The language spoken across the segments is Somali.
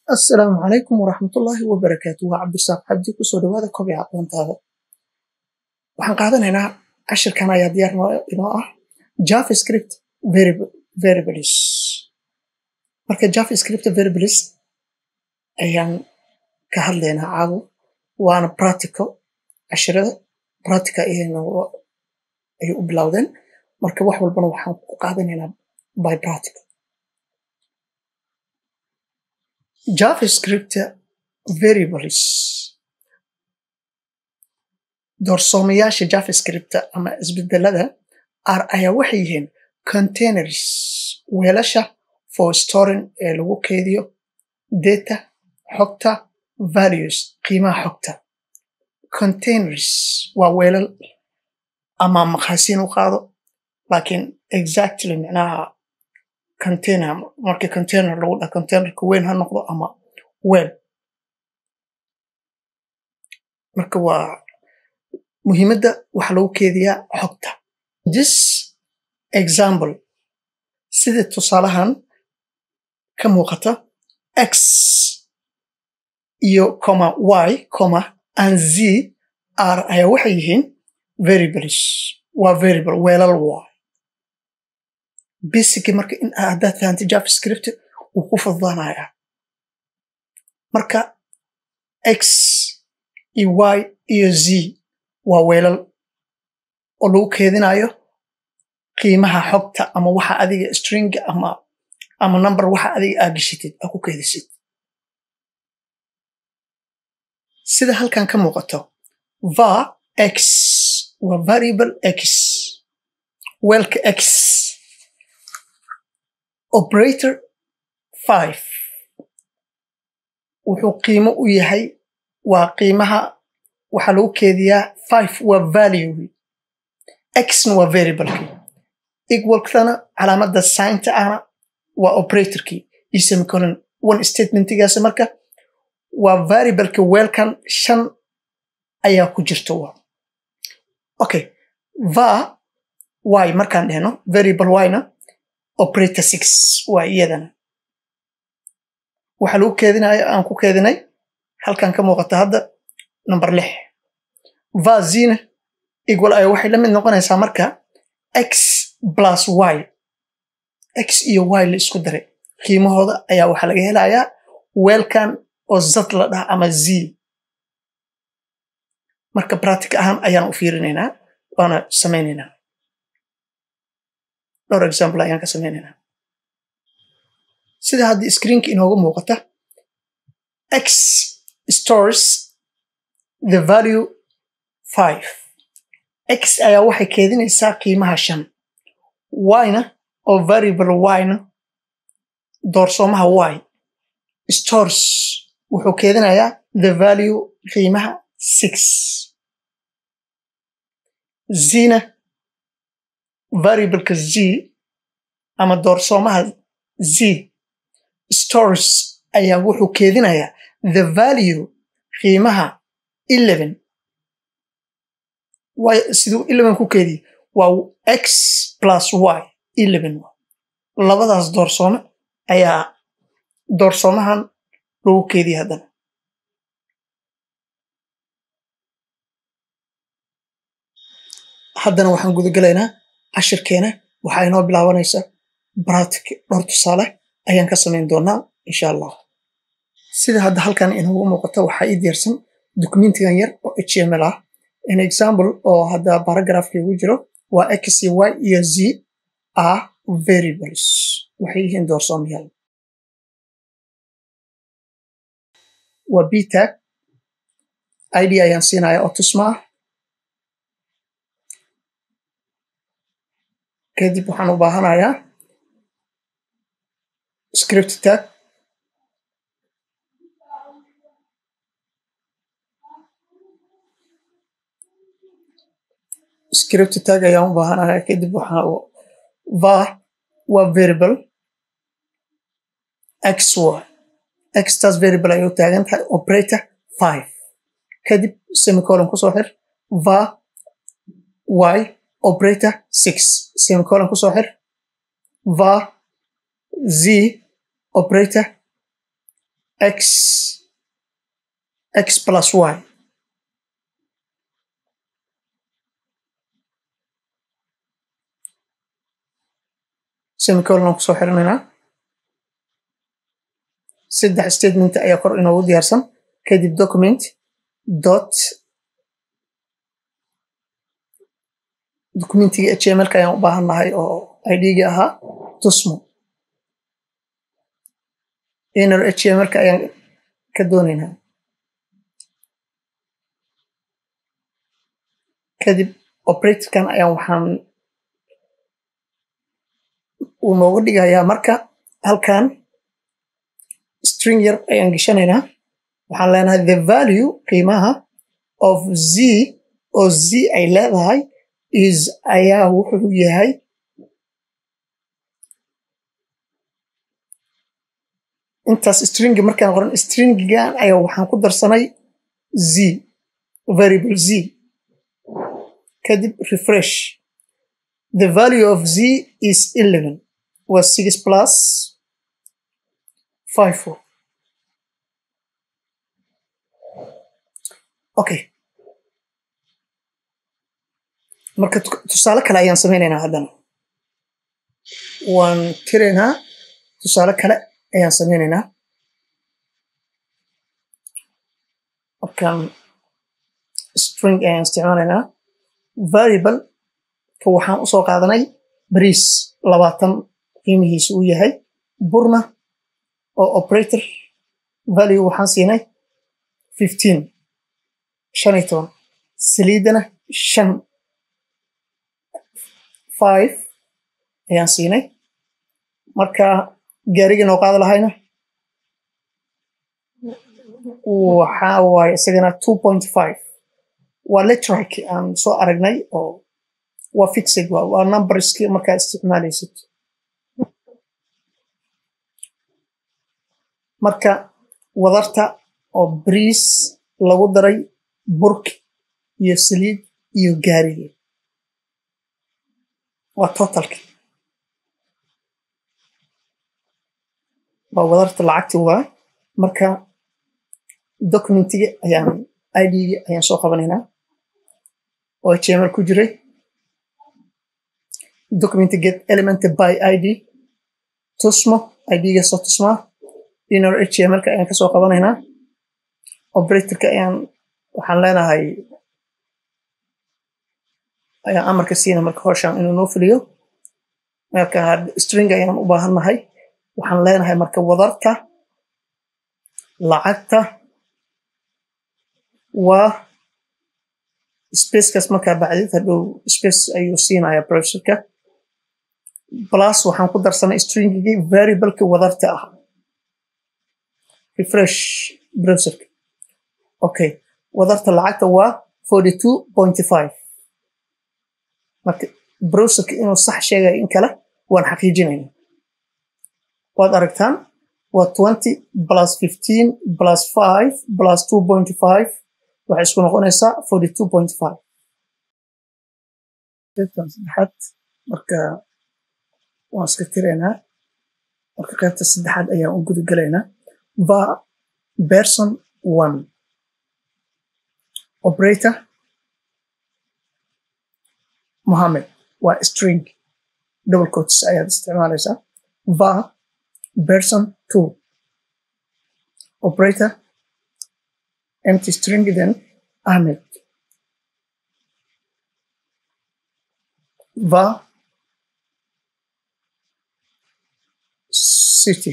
assalaamu calaykum waraxmatullaahi wabarakaatu waa cabdisaaq cabdi kusoo dhawaada kobica aqoontaada waxaan qaadanaynaa cashirkan ayaa diyaar inoo ah javascript variables marka javascript variables ayaan ka hadlaynaa caawo waana practical cashirada practical ayay u bilowdeen marka wax walbana waxaan ku qaadanaynaa by practical javascript variables doorsoomayaasha javascript ama isbedelada r ayaa waxay yihiin containers weelasha for storing ee lagu keediyo data xogta values qiimaha xogta containers waa weelal ama maqaasiin u qaado laakiin exactly micnaha container markii container lagu dhaha containerka weyn ha noqdo ama weel marka waa muhiimadda waxaa lagu keediyaa xogta this example sida tusaalahan ka muuqata x iyo comma y comma and z r ayaa waxay yihiin variables waa variable weelal waa basically marka in haddaad fahantay javascript wuu ku fududaanayaa marka x iyo y iyo z waa weelal oo lagu keedinayo qiimaha xogta ama waxa adiga string ama ama number waxa adiga aa geshitid aa ku keedisid sida halkan ka muuqato va x waa variable x weelka x operator five wuxuu qiimo u yahay waa qiimaha waxaa lagu keediyaa five waa value xna waa variablekii equalkana calaamadda signta ahna waa operatorkii iyo semicolon one statementigaas marka waa variableka weelkan shan ayaa ku jirta wa okay va y markaan dhehno variable yna operator six waa iyadana waxaa lagu keedinaya aan ku keedinay halkan ka muuqata hadda number lix vazina equal ay waxay la mid noqonaysaa marka x plus y x iyo y la isku daray qiimahooda ayaa waxaa laga helayaa weelkan oo zad la dhaha ama z marka practic ahaan ayaan u fiirinaynaa waana samaynaynaa dhowr example ayaan ka samaynaynaa sida haddii screenka inooga muuqata x stores the value five x ayaa waxay keedinaysaa qiimaha shan yna oo variable yna doorsoomaha y stores wuxuu keedinayaa the value qiimaha six zina variableka z ama doorsoomaha z stores ayaa wuxuu keedinayaa the value qiimaha eleven siduu eleven ku keediye waa x plus y eleven labadaas doorsoome ayaa doorsoomahan lagu keediye haddana haddana waxaan gudagelaynaa cashirkeena waxaa inoo bilaabanaysa bratic dhowr tusaale ayaan ka samayn doonaa insha allah sida hadda halkan inoogu muuqato waxaa ii diyaarsan documentigan yar oo h m l ah an example oo hadda baragrafki ugu jiro waa x y iyo z are variables waxay yihiin doorsoomayaal waa btag id ayaan siinaya oo tusma ah kadib waxaan u baahanayaa script tag script tag ayaan u baahanayaa kadib waxaa va waa variable x y xtaas variable ayay u taagan tahay operator five kadib semicolon kusoo xir va y operator six semicolon kusoo xir va z operator x x plus y semicolon kusoo xirinaynaa saddex statement ayaa kor inoogu diyaarsan kadib document dot documentiga htmlka ayaan u baahannahay oo idga ahaa tusmo inner htmlka ayaan ka doonaynaa kadib operatorkan ayaan waxaan uu noogu dhigayaa marka halkan string yar ayaan geshanaynaa waxaan leenahay the value qiimaha of z oo z ay leedahay is ayaa wuxuu yahay intaas stringi markaan qoran stringigan ayaa waxaan ku darsanay z variable z kadib refresh the value of z is 11 was 6 plus 5 4 okay marka tusaale kale ayaan samaynaynaa haddana waan tiraynaa tusaale kale ayaan samaynaynaa markaan string ayaan isticmaalaynaa variable ka waxaan usoo qaadanay bariis labaatan qiimihiisa uu yahay burna oo operator value waxaan siinay fifteen shan iyo toban saliidana shan five ayaan siinay marka gaariga noo qaada lahayna waxaa waaye isagana two point five waa letrike aan soo aragnay oo waa fixed waa waa numberski markaa isticmaalaysid marka wadarta oo briis lagu daray burki iyo saliid iyo gaarigi waa totalki waa wadarta lacagti waa marka documentiga ayaan idgi ayaan soo qabanaynaa oo html ku jiray document get element by id tusmo idga soo tusmaa inner htmlka ayaan kasoo qabanaynaa operatorka ayaan waxaan leenahay ayaan amarka siina marka howshaan inuu noo fuliyo marka string ayaan u baahannahay waxaan leenahay marka wadarta lacagta waa spacekaas markaa bacdid hadhow space ayuu siinaya browserka plus waxaan ku darsanay stringigii variableki wadarta ah refresh browserka okay wadarta lacagta waa forty two point five marka browserka inuu sax sheegayo in kale waan xaqiijinayna waad aragtaan waa twenty plus fifteen plus five plus two point five waxay isku noqonaysaa forty two point five qaybtan saddexaad marka waan iska tiraynaa marka qaybta saddexaad ayaan u guda gelaynaa va person one operator mohammed waa string double coats ayaad isticmaalaysaa va person two operator empty string then ahmed va city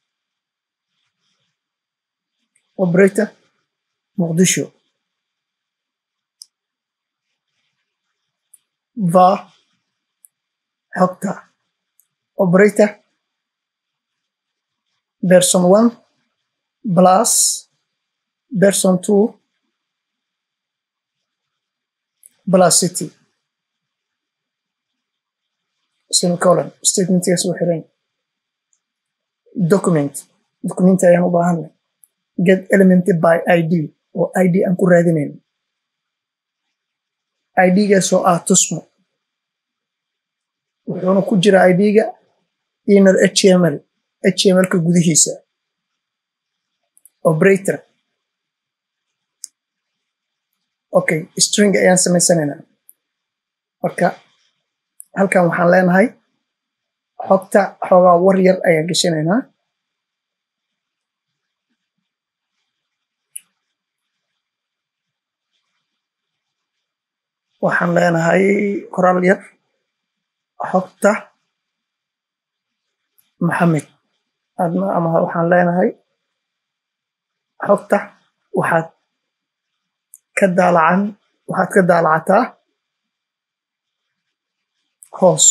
operator moqdisho va xogta operator person one plus person two plus city semicolon statementigaas u xiran document document ayaan u baahanay get element by id oo id aan ku raadinayn idgaas oo ah tusmo wuxuuna ku jira idga inner html htmlka gudihiisa operator okay string ayaan samaysanaynaa marka halkan waxaan leenahay xogta xoogaa war yar ayaan geshanaynaa waxaan leenahay qoraal yar xogta maxamed adna ama waxaan leenahay xogta waxaad ka daalacan waxaad ka daalacataa hoos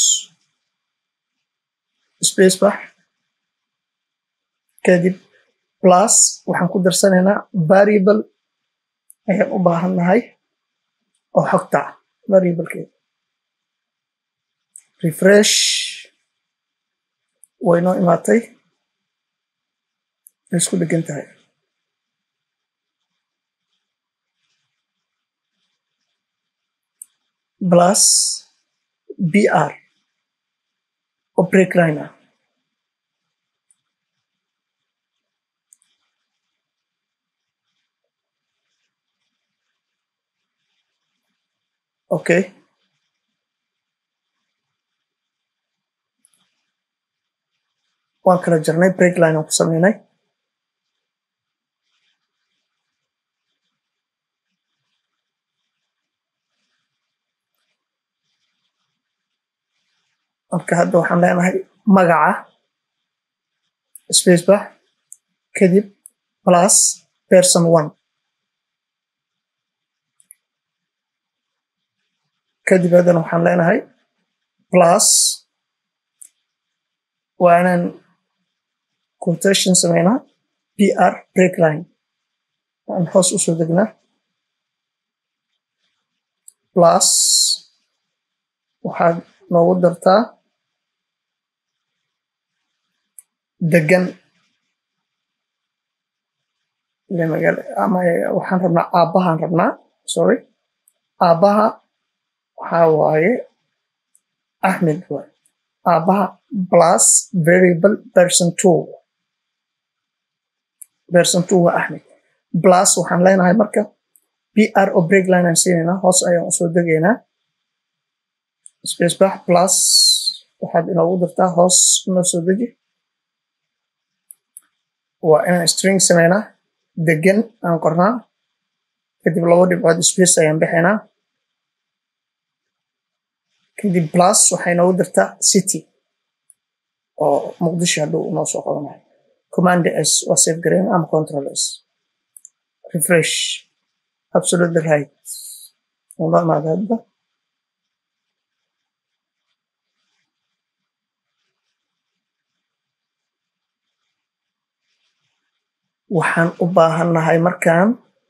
space bax kadib plus waxaan ku darsanaynaa variable ayaan u baahannahay oo xogta ah variablekeeda refresh way noo imaatay way isku dhegan tahay plus br oo break line ah okay waan kala jarnay break line aan ku sameynay marka hadda waxaan leenahay magaca space bax kadib plus person one kadib haddana waxaan leenahay plus waa inaan quotation sameynaa pr break line aan hoos usoo degnaa plus waxaad noogu dartaa degan ama waxaan rabnaa aabbahaan rabnaa sorry aabbaha waxaa waaye axmed waay aabbaha plus variable person two person two waa axmed plus waxaan leenahay marka pr oo break line aan siinaynaa hoos ayaan usoo degaynaa space bax plus waxaad inoogu dartaa hoos noo soo deji waa inaan string sameynaa degan aan qornaa kadib labo dhibcood space ayaan bixinaa kadib plus waxay noogu dartaa city oo muqdisho hadduu noo soo qabanayo command s waa safe garayn ama control s refresh absolutely right noo imaada hadda waxaan u baahannahay markaan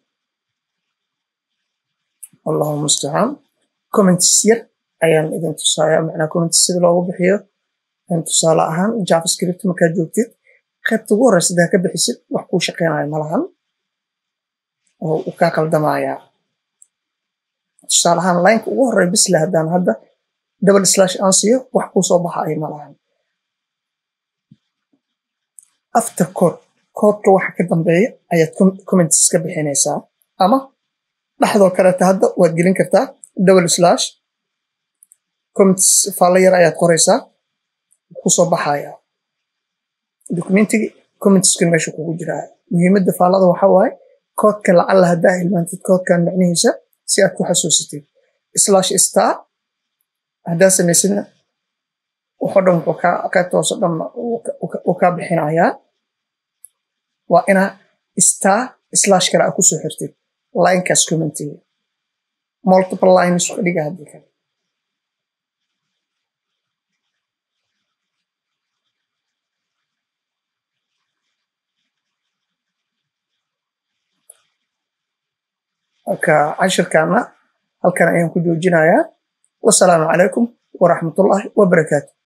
allahu mustacaan comments yar ayaan idin tusaaya macnaa comments sida loogu bixiyo tusaale ahaan javascript markaad joogtid qaybta ugu horeysa hadaa ka bixisid wax kuu shaqeynayo malahan oo uu kaa qaldamayaa tusaale ahaan lineka ugu horey bisle haddaan hadda double slash aan siiyo wax kuu soo baxayo malahan after code koodka waxa ka dambeeya ayaad comments ka bixinaysaa ama dhexdoo kaleeta hadda waad gelin kartaa double slash comments faalla yar ayaad qoraysaa kusoo baxaya documentigi commentskuna meesha kugu jiraa muhiimadda faallada waxa waaye koodka lacalla haddaa hilmaantid koodkan micnihiisa si aad ku xasuusatid slash star haddaa samaysidna waxoo dhan wuxuu kaa qaybta hoose dhan uu kaa bixinayaa waa inaa star slash kale aa kusoo xirtid linekaas commentiga multiple lines ka dhiga haddii kale marka cashirkaana halkan ayaan ku joojinayaa wasalaamu calaykum waraxmatullaahi wabarakaatu